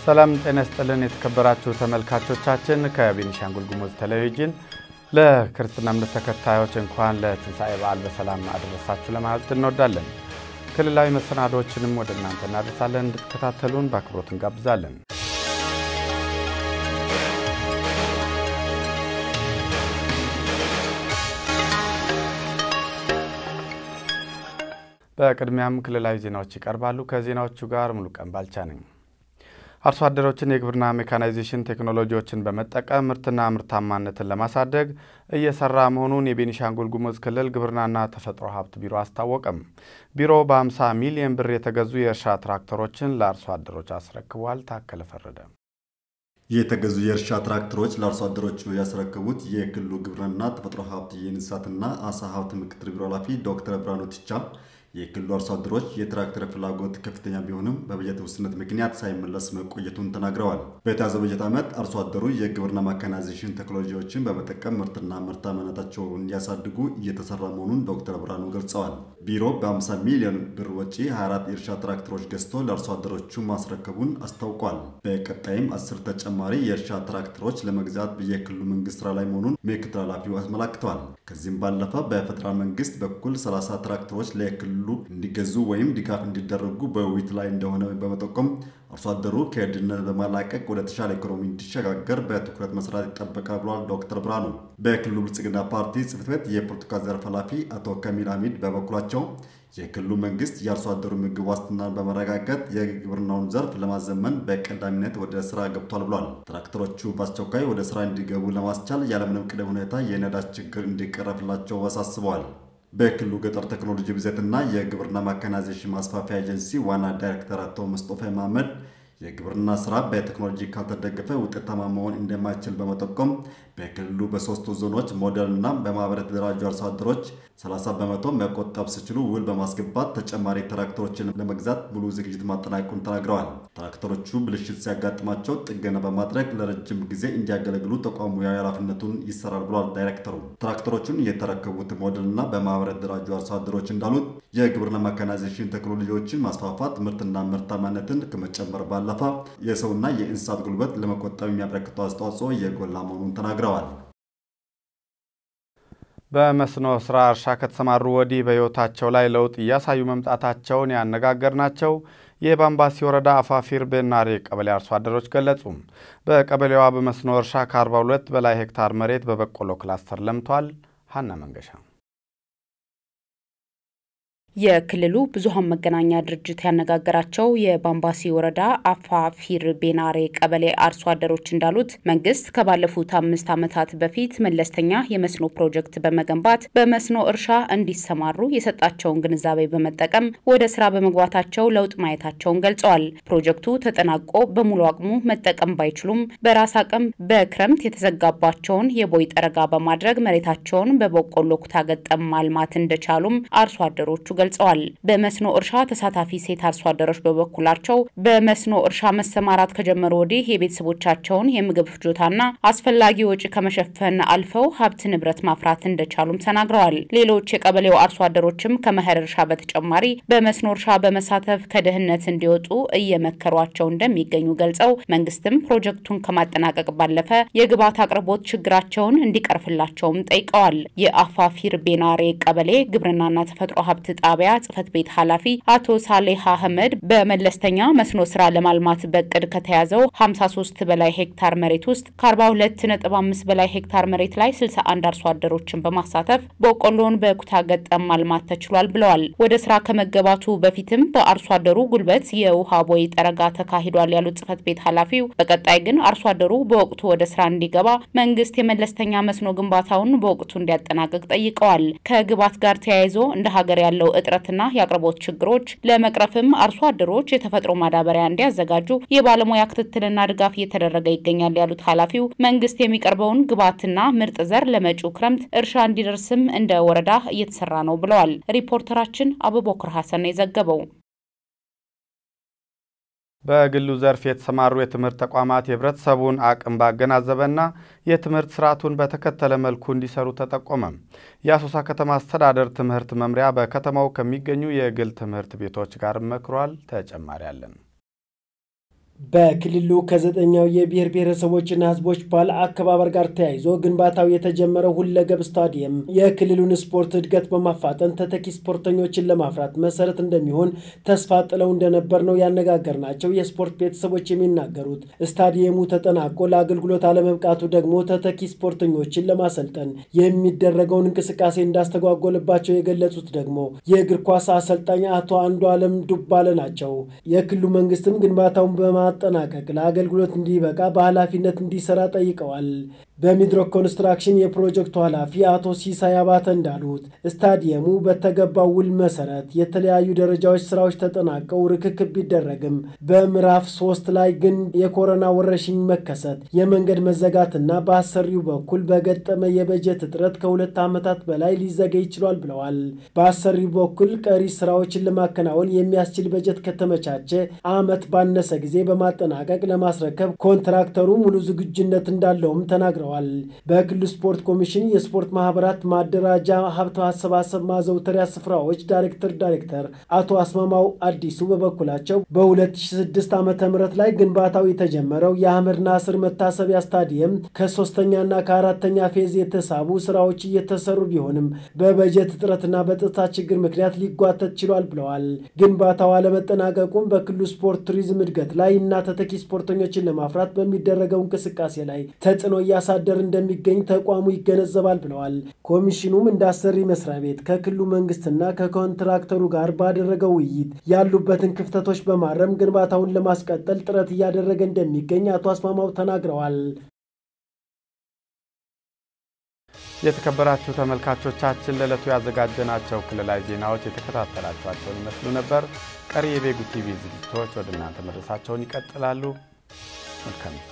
ሰላም ጤና ይስጥልን የተከበራችሁ ተመልካቾቻችን፣ ከቤኒሻንጉል ጉሙዝ ቴሌቪዥን ለክርስትና እምነት ተከታዮች እንኳን ለትንሣኤ በዓል በሰላም አደረሳችሁ ለማለት እንወዳለን። ክልላዊ መሰናዶዎችንም ወደ እናንተ እናደርሳለን። እንድትከታተሉን በአክብሮት እንጋብዛለን። በቅድሚያም ክልላዊ ዜናዎች ይቀርባሉ። ከዜናዎቹ ጋር ሙሉቀን ባልቻ ነኝ። አርሶ አደሮችን የግብርና ሜካናይዜሽን ቴክኖሎጂዎችን በመጠቀም ምርትና ምርታማነትን ለማሳደግ እየሰራ መሆኑን የቤኒሻንጉል ጉሙዝ ክልል ግብርናና ተፈጥሮ ሀብት ቢሮ አስታወቀም። ቢሮው በ50 ሚሊዮን ብር የተገዙ የእርሻ ትራክተሮችን ለአርሶ አደሮች አስረክቧል። ታከለ ፈረደ የተገዙ የእርሻ ትራክተሮች ለአርሶ አደሮቹ ያስረከቡት የክልሉ ግብርናና ተፈጥሮ ሀብት የእንስሳትና አሳ ሀብት ምክትል ቢሮ ኃላፊ ዶክተር ብርሃኑ ትቻ የክልሉ አርሶ አደሮች የትራክተር ፍላጎት ከፍተኛ ቢሆንም በበጀት ውስንነት ምክንያት ሳይመለስ መቆየቱን ተናግረዋል። በተያዘው በጀት ዓመት አርሶ አደሩ የግብርና ማካናይዜሽን ቴክኖሎጂዎችን በመጠቀም ምርትና ምርታማነታቸውን እንዲያሳድጉ እየተሰራ መሆኑን ዶክተር ብርሃኑ ገልጸዋል። ቢሮ በ50 ሚሊዮን ብር ወጪ 24 የእርሻ ትራክተሮች ገዝቶ ለአርሶ አደሮቹ ማስረከቡን አስታውቋል። በቀጣይም አስር ተጨማሪ የእርሻ ትራክተሮች ለመግዛት የክልሉ መንግስት ስራ ላይ መሆኑን ምክትል ኃላፊው አስመላክተዋል። ከዚህም ባለፈ በፌዴራል መንግስት በኩል 30 ትራክተሮች ለክልሉ እንዲገዙ ወይም ድጋፍ እንዲደረጉ በውይይት ላይ እንደሆነ በመጠቆም አርሶ አደሩ ከድህነት በማላቀቅ ወደ ተሻለ ኢኮኖሚ እንዲሸጋገር በትኩረት መስራት ይጠበቃል ብሏል ዶክተር ብርሃኑ። በክልሉ ብልጽግና ፓርቲ ጽሕፈት ቤት የፖለቲካ ዘርፍ ኃላፊ አቶ ከሚል ሐሚድ በበኩላቸው የክልሉ መንግስት የአርሶ አደሩ ምግብ ዋስትናን በመረጋገጥ የግብርናውን ዘርፍ ለማዘመን በቀዳሚነት ወደ ስራ ገብቷል ብሏል። ትራክተሮቹ በአስቸኳይ ወደ ስራ እንዲገቡ ለማስቻል ያለምንም ቅድመ ሁኔታ የነዳጅ ችግር እንዲቀረፍላቸው አሳስበዋል። በክልሉ ገጠር ቴክኖሎጂ ብዜትና የግብርና ማካናይዜሽን ማስፋፊያ ኤጀንሲ ዋና ዳይሬክተር አቶ መስጦፋ መሐመድ የግብርና ስራ በቴክኖሎጂ ካልተደገፈ ውጤታማ መሆን እንደማይችል በመጠቆም በክልሉ በሶስቱ ዞኖች ሞዴል እና በማህበር የተደራጁ አርሶ አደሮች 30 በመቶ መቆጠብ ሲችሉ ውል በማስገባት ተጨማሪ ትራክተሮችን ለመግዛት ሙሉ ዝግጅት ማጠናቀቁን ተናግረዋል። ትራክተሮቹ ብልሽት ሲያጋጥማቸው ጥገና በማድረግ ለረጅም ጊዜ እንዲያገለግሉ ተቋሙ ኃላፊነቱን ይሰራል ብሏል ዳይሬክተሩ። ትራክተሮቹን የተረከቡት ሞዴል እና በማህበር የተደራጁ አርሶ አደሮች እንዳሉት የግብርና ማካናይዜሽን ቴክኖሎጂዎችን ማስፋፋት ምርትና ምርታማነትን ከመጨመር ባለፈ የሰውና የእንስሳት ጉልበት ለመቆጠብ የሚያበረክተው አስተዋጽኦ የጎላ መሆኑን ተናግረዋል። በመስኖ ስራ እርሻ ከተሰማሩ ወዲህ በሕይወታቸው ላይ ለውጥ እያሳዩ መምጣታቸውን ያነጋገርናቸው የባምባሲ ወረዳ አፋፊር ቤናሬ ቀበሌ አርሶ አደሮች ገለጹ። በቀበሌዋ በመስኖ እርሻ ከ42 በላይ ሄክታር መሬት በበቆሎ ክላስተር ለምቷል። ሀና መንገሻ የክልሉ ብዙሃን መገናኛ ድርጅት ያነጋገራቸው የባምባሲ ወረዳ አፋፊር ቤናሬ ቀበሌ አርሶ አደሮች እንዳሉት መንግስት ከባለፉት አምስት ዓመታት በፊት መለስተኛ የመስኖ ፕሮጀክት በመገንባት በመስኖ እርሻ እንዲሰማሩ የሰጣቸውን ግንዛቤ በመጠቀም ወደ ስራ በመግባታቸው ለውጥ ማየታቸውን ገልጸዋል። ፕሮጀክቱ ተጠናቆ በሙሉ አቅሙ መጠቀም ባይችሉም በራስ አቅም በክረምት የተዘጋባቸውን የቦይ ጠረጋ በማድረግ መሬታቸውን በበቆሎ ኩታ ገጠም ማልማት እንደቻሉም አርሶ አደሮቹ ገልጸዋል። በመስኖ እርሻ ተሳታፊ ሴት አርሶ አደሮች በበኩላቸው በመስኖ እርሻ መሰማራት ከጀመሩ ወዲህ የቤተሰቦቻቸውን የምግብ ፍጆታና አስፈላጊ ወጪ ከመሸፈን አልፈው ሀብት ንብረት ማፍራት እንደቻሉም ተናግረዋል። ሌሎች የቀበሌው አርሶ አደሮችም ከመኸር እርሻ በተጨማሪ በመስኖ እርሻ በመሳተፍ ከድህነት እንዲወጡ እየመከሯቸው እንደሚገኙ ገልጸው መንግስትም ፕሮጀክቱን ከማጠናቀቅ ባለፈ የግብዓት አቅርቦት ችግራቸውን እንዲቀርፍላቸውም ጠይቀዋል። የአፋፊር ቤናሬ ቀበሌ ግብርናና ተፈጥሮ ሀብት ጣቢያ ጽህፈት ቤት ኃላፊ አቶ ሳሌህ አህመድ በመለስተኛ መስኖ ስራ ለማልማት በቅድ ከተያዘው 53 በላይ ሄክታር መሬት ውስጥ ከ42.5 በላይ ሄክታር መሬት ላይ 61 አርሶ አደሮችን በማሳተፍ በቆሎን በኩታ ገጠም ማልማት ተችሏል ብለዋል። ወደ ስራ ከመገባቱ በፊትም በአርሶ አደሩ ጉልበት የውሃ ቦይ ጠረጋ ተካሂዷል ያሉት ጽህፈት ቤት ኃላፊው በቀጣይ ግን አርሶ አደሩ በወቅቱ ወደ ስራ እንዲገባ መንግስት የመለስተኛ መስኖ ግንባታውን በወቅቱ እንዲያጠናቅቅ ጠይቀዋል። ከግብዓት ጋር ተያይዞ እንደ ሀገር ያለው እጥረትና የአቅርቦት ችግሮች ለመቅረፍም አርሶ አደሮች የተፈጥሮ ማዳበሪያ እንዲያዘጋጁ የባለሙያ ክትትልና ድጋፍ እየተደረገ ይገኛል ያሉት ኃላፊው መንግስት የሚቀርበውን ግብዓትና ምርጥ ዘር ለመጪው ክረምት እርሻ እንዲደርስም እንደ ወረዳ እየተሰራ ነው ብለዋል። ሪፖርተራችን አቡበክር ሀሰን የዘገበው። በግሉ ዘርፍ የተሰማሩ የትምህርት ተቋማት የህብረተሰቡን አቅም ባገናዘበና የትምህርት ስርዓቱን በተከተለ መልኩ እንዲሰሩ ተጠቆመ። የአሶሳ ከተማ አስተዳደር ትምህርት መምሪያ በከተማው ከሚገኙ የግል ትምህርት ቤቶች ጋር መክሯል። ተጨማሪ አለን። በክልሉ ከዘጠኛው የብሔር ብሔረሰቦችና ሕዝቦች በዓል አከባበር ጋር ተያይዞ ግንባታው የተጀመረው ሁለገብ ስታዲየም የክልሉን ስፖርት እድገት በማፋጠን ተተኪ ስፖርተኞችን ለማፍራት መሰረት እንደሚሆን ተስፋ ጥለው እንደነበር ነው ያነጋገርናቸው የስፖርት ቤተሰቦች የሚናገሩት። ስታዲየሙ ተጠናቆ ለአገልግሎት አለመብቃቱ ደግሞ ተተኪ ስፖርተኞችን ለማሰልጠን የሚደረገውን እንቅስቃሴ እንዳስተጓጎለባቸው የገለጹት ደግሞ የእግር ኳስ አሰልጣኝ አቶ አንዱ አለም ዱባለ ናቸው። የክልሉ መንግስትም ግንባታውን በማ ማጠናቀቅ ለአገልግሎት እንዲበቃ በኃላፊነት እንዲሰራ ጠይቀዋል። በሚድሮክ ኮንስትራክሽን የፕሮጀክቱ ኃላፊ አቶ ሲሳይ አባተ እንዳሉት ስታዲየሙ በተገባው ውል መሰረት የተለያዩ ደረጃዎች ስራዎች ተጠናቀው ርክክብ ቢደረግም በምዕራፍ ሶስት ላይ ግን የኮሮና ወረርሽኝ መከሰት፣ የመንገድ መዘጋትና በአሰሪው በኩል በገጠመ የበጀት እጥረት ከሁለት ዓመታት በላይ ሊዘገይ ይችሏል ብለዋል። በአሰሪው በኩል ቀሪ ስራዎችን ለማከናወን የሚያስችል በጀት ከተመቻቸ ዓመት ባነሰ ጊዜ በማጠናቀቅ ለማስረከብ ኮንትራክተሩ ሙሉ ዝግጁነት እንዳለውም ተናግረዋል። በክልሉ ስፖርት ኮሚሽን የስፖርት ማህበራት ማደራጃ ሀብት አሰባሰብ ማዘውተሪያ ስፍራዎች ዳይሬክተር ዳይሬክተር አቶ አስማማው አዲሱ በበኩላቸው በ2006 ዓ ም ላይ ግንባታው የተጀመረው የአህመድ ናስር መታሰቢያ ስታዲየም ከሶስተኛና ከአራተኛ ፌዝ የተሳቡ ስራዎች እየተሰሩ ቢሆንም በበጀት እጥረትና በጸጥታ ችግር ምክንያት ሊጓተት ችሏል ብለዋል። ግንባታው አለመጠናቀቁም በክልሉ ስፖርት ቱሪዝም እድገት ላይ እና ተተኪ ስፖርተኞችን ለማፍራት በሚደረገው እንቅስቃሴ ላይ ተጽዕኖ እያሳደር እንደሚገኝ ተቋሙ ይገነዘባል ብለዋል። ኮሚሽኑም እንደ አሰሪ መስሪያ ቤት ከክልሉ መንግስትና ከኮንትራክተሩ ጋር ባደረገው ውይይት ያሉበትን ክፍተቶች በማረም ግንባታውን ለማስቀጠል ጥረት እያደረገ እንደሚገኝ አቶ አስማማው ተናግረዋል። የተከበራችሁ ተመልካቾቻችን ለዕለቱ ያዘጋጀናቸው ክልላዊ ዜናዎች የተከታተላችኋቸውን ይመስሉ ነበር። ቀሪ የቤጉ ቲቪ ዝግጅቶች ወደ እናንተ መድረሳቸውን ይቀጥላሉ። መልካም